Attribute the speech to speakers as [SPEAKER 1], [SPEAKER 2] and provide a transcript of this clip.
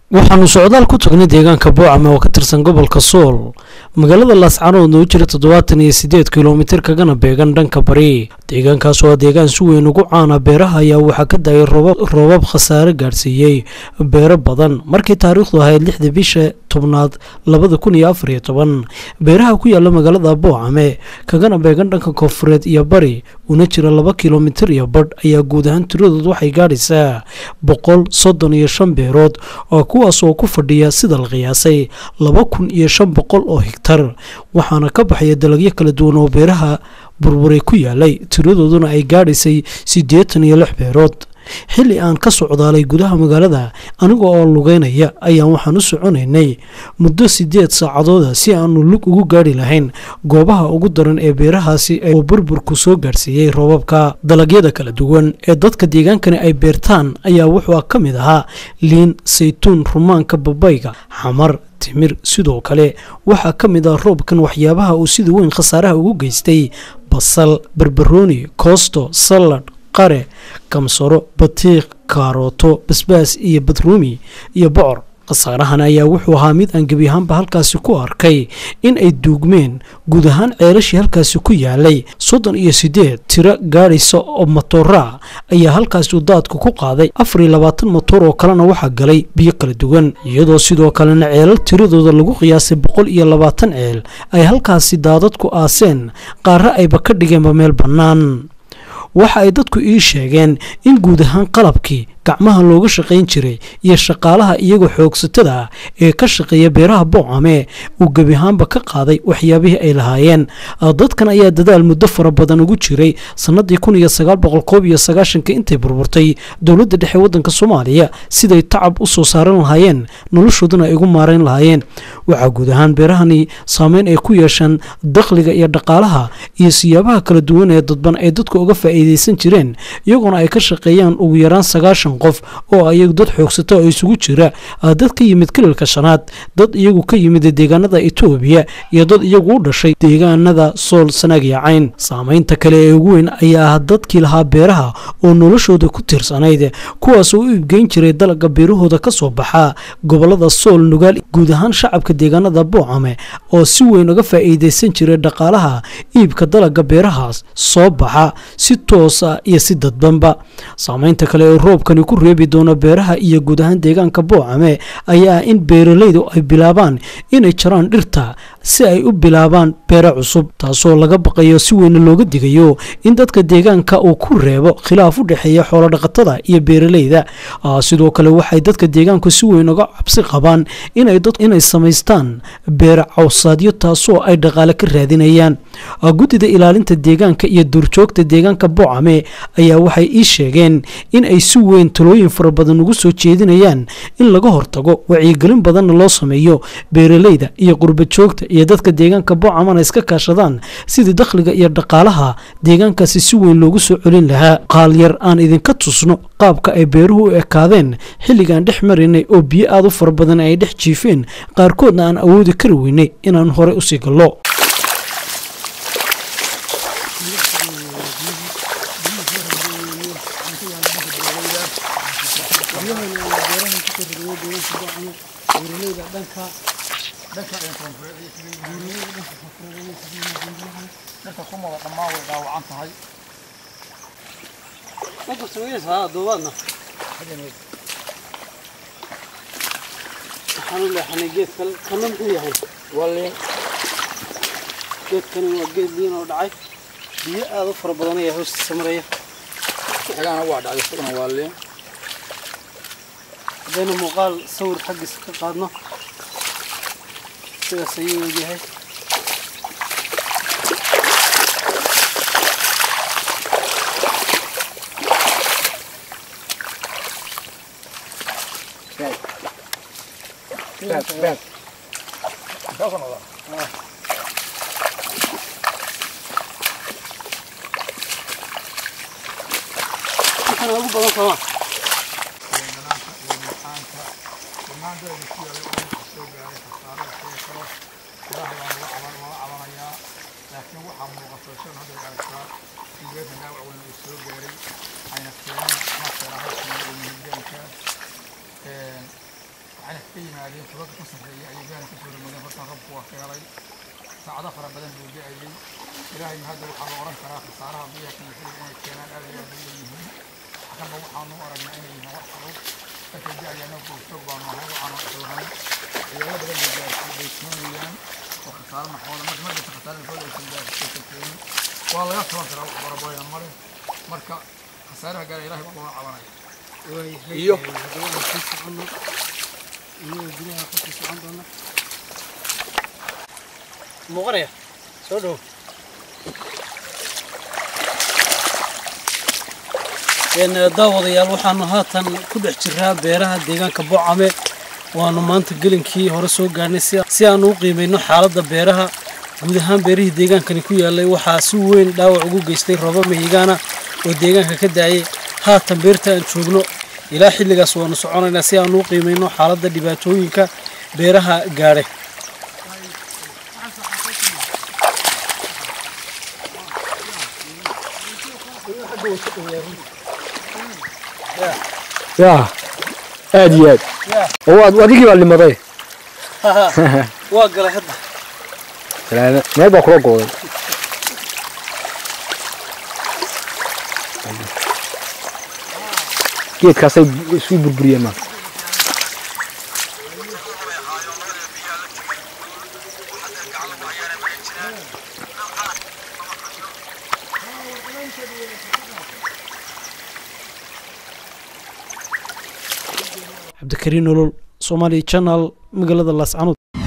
[SPEAKER 1] waxaanu socdaal ku tagnay deegaanka boocame oo ka tirsan gobolka sool magaalada laascaanoodna u jira toddobaatan iyo siddeed kilomitir kagana beegan dhanka bari deegaankaas oo deegaan si weyn ugu caana beeraha ayaa waxaa ka da-ay roobab khasaare gaadhsiiyey beero badan markii taariikhdu ahayd lixda bisha tobnaad labada kun iyo afar iyo toban beeraha ku yaala magaalada boocame kagana beegan dhanka koonfureed iyo bari una jira laba kilomitir iyo badh ayaa guud ahaan tiradood waxay gaadhaysaa boqol soddon iyo shan beerood oo kuwaas oo ku fadhiya sida la qiyaasay laba kun iyo shan boqol oo higtar waxaana ka baxaya dalagyo kala duwan oo beeraha burburay ku yaalay tiradooduna ay gaadhaysay siddeetan iyo lix beerood xilli aan ka socdaalay gudaha magaalada aniga oo lugeynaya ayaan waxaan u soconaynay muddo siddeed saacadooda si aanu lug ugu gaadhi lahayn goobaha ugu daran ee beerahaasi oo burburku soo gaadhsiiyey roobabka dalagyada kala duwan ee dadka deegaankani ay beertaan ayaa wuxuu ka mid ahaa liin saytuun rumaanka babayga xamar timir sidoo kale waxaa ka mid ah roobkan waxyaabaha uu sida weyn khasaaraha ugu geystay basal barbarooni koosto salad qare kamsaro batiiq kaarooto basbaas iyo badruumi iyo bocor khasaarahan ayaa wuxuu ahaa mid aan gebi ahaanba halkaasi ku arkay in ay duugmeen guud ahaan ceelashii halkaasi ku yaalay soddon iyo siddeed tiro gaadhaysa oo matoora ayaa halkaasi uu daadku ku qaaday afar iyo labaatan matoor oo kalena waxaa galay biyo kala duwan iyadoo sidoo kalena ceelal tiradooda lagu qiyaasay boqol iyo labaatan ceel ay halkaasi daadadku aaseen qaarre ayba ka dhigeenba meel bannaan waxa ay dadku ii sheegeen in guud ahaan qalabkii gacmaha looga shaqayn jiray iyo shaqaalaha iyagoo xoogsatada ah ee ka shaqeeya beeraha boocame uu gebi ahaanba ka qaaday waxyaabihii ay lahaayeen dadkan ayaa dadaal muddo fara badan ugu jiray sannadii kun iyo sagaal boqol koob iyo sagaashanka intay burburtay dowladda dhexe waddanka soomaaliya siday tacab u soo saaran lahaayeen noloshooduna ay ugu maarayn lahaayeen waxaa guud ahaan beerahani saameyn ay ku yeeshaan dakhliga iyo dhaqaalaha iyo siyaabaha kala duwan ee dadban ay dadku uga faa'iidaysan jireen iyagoona ay ka shaqeeyaan ugu yaraan sagaashan qof oo iyagu dad xoogsato oo isugu jira dad ka yimid kililka shanaad dad iyagu ka yimid deegaanada etoobiya iyo dad iyagu u dhashay deegaanada sool sanaag iyo cayn saamaynta kale ee ugu weyn ayaa ah dadkii lahaa beeraha oo noloshooda ku tiirsanayd kuwaas oo u iibgeyn jiray dalaga beerahooda ka soo baxa gobolada sool nugaal guud ahaan shacabka deegaanada boocame oo si weyn uga faa'iidaysan jiray dhaqaalaha iibka dalaga beerahaas soo baxa si toosa iyo si dadbanba saamaynta kale ee roobkani ku reebi doono beeraha iyo guud ahaan deegaanka boocame ayaa in beeralaydu ay bilaabaan inay jaraan dhirta si ay u bilaabaan beero cusub taasoo laga baqayo si weyna looga digayo in dadka deegaanka uu ku reebo khilaaf u dhexeeya xoolodhaqatada iyo beeralayda sidoo kale waxay dadka deegaanku si weyn uga cabsi qabaan inay samaystaan beer cawsaadyo taasoo ay dhaqaale ka raadinayaan guddida ilaalinta deegaanka iyo duurjoogta deegaanka boocame ayaa waxay ii sheegeen in ay si weyn talooyin fara badan ugu soo jeedinayaan in laga hortago wacyigelin badanna loo sameeyo beeralayda iyo qurbajoogta iyo dadka deegaanka boocamana iska kaashadaan sidii dakhliga iyo dhaqaalaha deegaankaasi si weyn loogu soo celin lahaa qaalyar aan idinka tusno qaabka ay beeruhu u ekaadeen xilligaan dhex maraynay oo biyo aad u fara badan ay dhex jiifeen qaarkoodna aan awoodi kari weynay inaan horey usii gallo waxaan u leexanay geed kale kana muxuu yahay waa liin geedkani waa geed liin oo dhacay biyo aada u fara badan ayaa hoostiisa maraya
[SPEAKER 2] xigana waa dhacday isaguna waa liin
[SPEAKER 1] haddaynu muuqaal sawir xaggiisa ka qaadno sidaas ayuu wegyahay waxana ugu badan sooma
[SPEAKER 2] laakiin waxaa muuqata shan hadda aragtaa sideeda dhaawac weyn uu soo gaaray ayna keeneen markala halkan iyo mihigaanka waxayna ka yimaadeen tubabka ka sarreeya ayay gaana kasoo ramadeen hortaan robku waa ka helay saacado fara badan buu da-ayey ilaahay hadda waxaa la oran karaa khasaaraha biyaha kanaxida inay keenaan aad iyo aad u leeyihiin kanba waxaanu u aragnaa inay yihiin wax fudud markay da-ayaana goobjoog baanu ahay waxaanu islahayn ciyaalo badan bay gaarsiin bay keenayaan oo khasaaro maxooda marka markaysa khasaarada aysan gaarsiisan keenin waa laga taban karaa wax baraboya male marka khasaaraha gaara ilahay baa looga cabanaya
[SPEAKER 1] iyo iyagoo gudaha kusii socon doona muuqanaya soo dhow daawadayaal waxaanu haatan ku dhex jiraa beeraha deegaanka bocame waanu maanta gelinkii hore soo gaarnay si aanu u qiimayno xaaladda beeraha guud ahaan beerihii deegaankani ku yaalay waxaa si weyn dhaawac ugu geystay roba mahigaana oo deegaanka ka daayay haatan beerta aan joogno ilaa xilligaas waanu soconaynaa si aanu u qiimayno xaaladda dhibaatooyinka beeraha gaadhay
[SPEAKER 3] yaa aad iyo aad oo waad adigii baa limaday
[SPEAKER 1] waa galay hadda
[SPEAKER 3] salaame meel baa kula gooday geedkaasay isu burburiyeen ma
[SPEAKER 1] cabdikariin nolol somaali channel magaalada laascanood